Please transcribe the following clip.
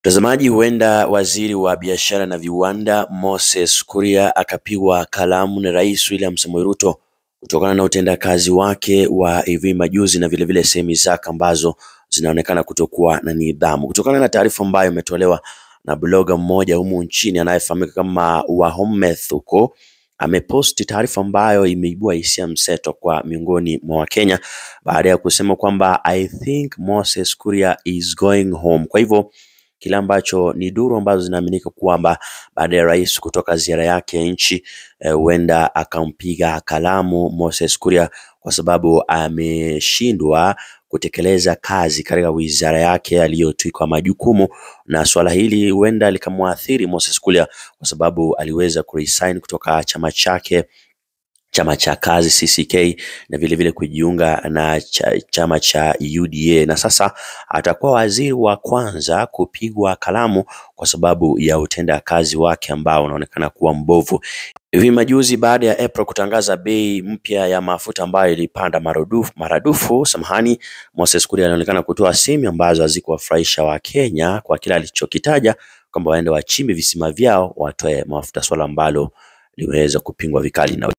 Mtazamaji, huenda waziri wa biashara na viwanda Moses Kuria akapigwa kalamu na Rais William Samoei Ruto kutokana na utendakazi wake wa hivi majuzi na vilevile sehemu zake ambazo zinaonekana kutokuwa na nidhamu. Kutokana na taarifa ambayo imetolewa na bloga mmoja humu nchini anayefahamika kama Wahometh huko ameposti taarifa ambayo imeibua hisia mseto kwa miongoni mwa Wakenya baada ya kusema kwamba I think Moses Kuria is going home. Kwa hivyo kile ambacho ni duru ambazo zinaaminika kwamba baada ya rais kutoka ziara yake ya nchi huenda akampiga kalamu Moses Kuria kwa sababu ameshindwa kutekeleza kazi katika wizara yake aliyotwikwa majukumu, na swala hili huenda likamwathiri Moses Kuria kwa sababu aliweza kuresign kutoka chama chake chama cha kazi CCK na vile vile kujiunga na cha, chama cha UDA na sasa atakuwa waziri wa kwanza kupigwa kalamu kwa sababu ya utenda kazi wake ambao unaonekana kuwa mbovu. Hivi majuzi baada ya April kutangaza bei mpya ya mafuta ambayo ilipanda maradufu, maradufu samahani, Moses Kuria anaonekana kutoa semi ambazo hazikuwafurahisha Wakenya kwa kile alichokitaja kwamba waende wachimbe visima vyao watoe mafuta, swala ambalo limeweza kupingwa vikali na